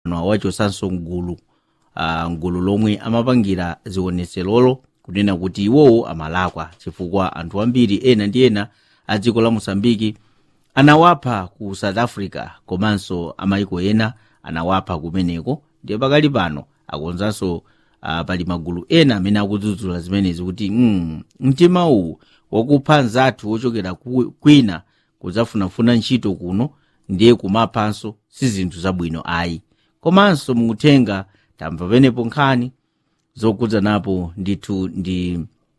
awachotsanso mgulu uh, mgulu lomwe amapangira zionetserolo kunena kuti iwowo amalakwa chifukwa anthu ambiri ena ndi ena a dziko la mosambiki anawapha ku south africa komanso amayiko ena anawapha kumeneko ndiye pakali pano akonzanso uh, pali magulu ena amene akudzudzula zimenezi kuti mm, mtima uwu wakupha nzathu wochokera ku- kwina kudzafunafuna ntchito kuno ndiye kumaphanso si zinthu zabwino ayi komanso mukuthenga tamva penepo nkhani zokudzanapo ndithu ndi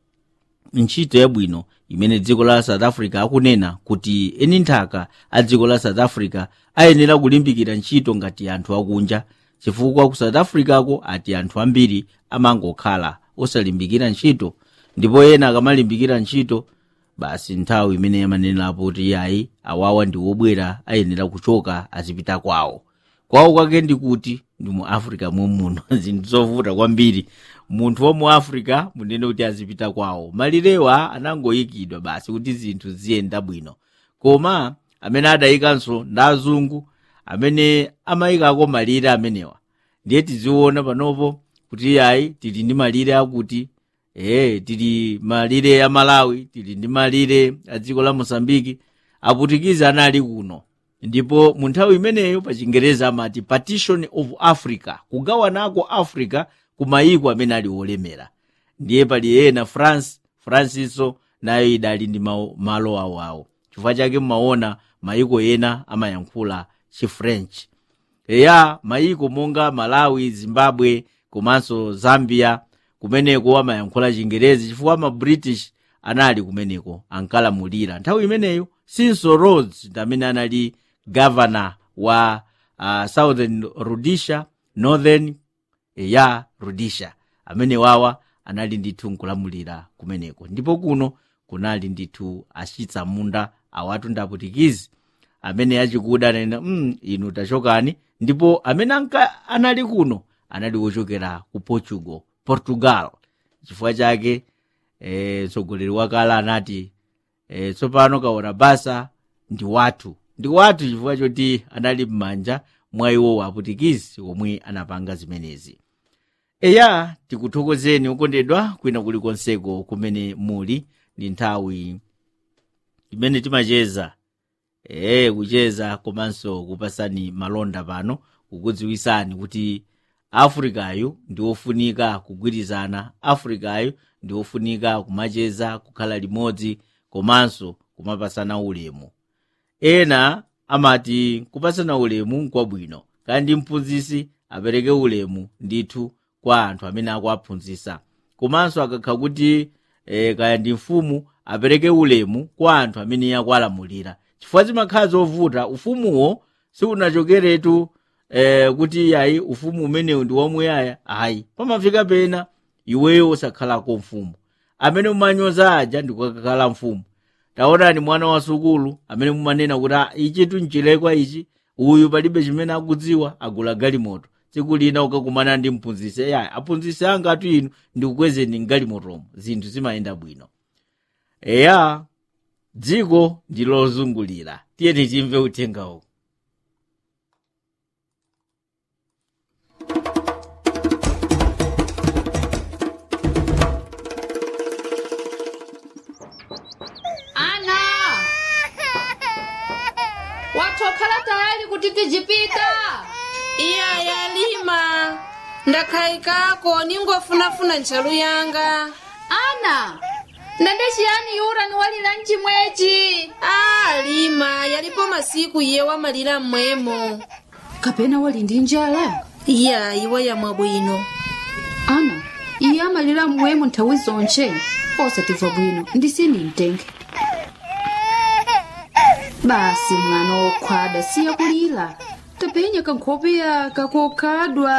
ntchito yabwino imene dziko la south africa akunena kuti eni nthaka a dziko la south africa ayenera kulimbikira ntchito ngati anthu akunja chifukwa ku south africako ati anthu ambiri amangokhala osalimbikira ntchito ndipo ena akamalimbikira ntchito basi nthawi imene yamanenerapo kuti yayi awawa ndi wobwera ayenera kuchoka azipita kwawo kwawo kwake ndi kuti ndi mu africa mumuno zinthu zovuta kwambiri munthu wa mu africa munene kuti azipita kwawo malirewa anangoyikidwa basi kuti zinthu ziyenda bwino koma amene adayikanso ndi azungu amene amayikako malire amenewa ndiye tiziona panopo kuti yayi tili ndi malire akuti ee tili malire ya malawi tili ndi malire a dziko la mosambiki aputikizi anali kuno ndipo mu nthawi imeneyo pa chingereza amati partition of africa kugawanako africa ku mayiko amene ali olemera ndiye pali ena france francinso nayo idali ndi mawo- malo awoawo chifukwa chake mmaona mayiko ena amayankhula chifrench eya mayiko monga malawi zimbabwe komanso zambia kumeneko amayankhula chingerezi chifukwa ma british anali kumeneko ankalamulira nthawi imeneyo sinso rhodes ndi amene anali governor wa uh, southern rhodesia northern ya rhodesia amene wawa anali ndithu nkulamulira kumeneko ndipo kuno kunali ndithu achitsamunda awatu ndi aputikizi amene achikuda ananena mm, inu tachokani ndipo amene anka anali kuno anali wochokera ku portugal portugal chifukwa chake eh, mtsogoleri wakale anati eh, tsopano kaona basa ndi wathu ndi wathu chifukwa choti anali m'manja mwa iwo aputikizi omwe anapanga zimenezi eya tikuthokozeni okondedwa kwina kulikonseko kumene muli ndi nthawi imene timacheza ee kucheza komanso kupasani malonda pano kukudziwisani kuti afrikayo ndi ofunika kugwirizana afrikayo ndi ofunika kumacheza kukhala limodzi komanso kumapasana ulemu ena amati kupasana ulemu nkwabwino kandi mphunzisi apereke ulemu ndithu kwa anthu amene akuaphunzisa komanso akakha kuti e, kaya ndi mfumu apereke ulemu kwa anthu amene akualamulira chifukwa zimakhala zovuta ufumuwo siunachokeretu e, kuti yayi ufumu umenewu ndi wamuyaya ayi pamafika pena iweyo osakhalako mfumu amene mumanyoza aja ndikukakhala mfumu taonani mwana wa sukulu amene mumanena kuti "Ah, ichi tunchilekwa ichi uyu palibe chimene akudziwa agula galimoto tsiku lina ukakumana ndi mphunzisi ya aphunzisi anga atu inu ndikukwezeni mgalimotomo zinthu zimayenda bwino eya dziko ndi lozungulira tiye tichimve uthengawo ana watokhala tayali kuti tijipita iya yalima ndakhayikako ningofunafuna ntchalu yanga ana ndende chiyani yura niwalira mchimwechi a lima yalipo masiku iye wamalira mmwemo kapena wali ndi njala iya iwe yamwa bwino ana iye amalira mmwemo nthawi zonche osatimva bwino ndisini mtenge basi mwana wokhwada siya kulira tapenya kankhope yaka kokhadwa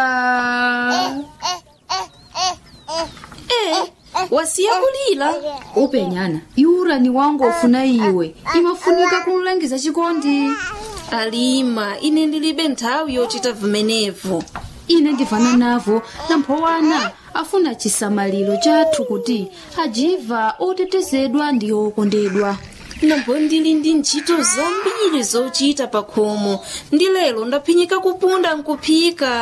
e wasiya kulira upenyana yura ni wangu ofuna iwe imafunika kumlangiza chikondi alima ine ndilibe nthawi yochita vimenevo ine ndivana navo namphowana afuna chisamaliro chathu kuti ajiva otetezedwa ndi okondedwa nambo ndili ndi ntchito zambiri zochita pa khomo ndi lero ndaphinyika kupunda nkuphika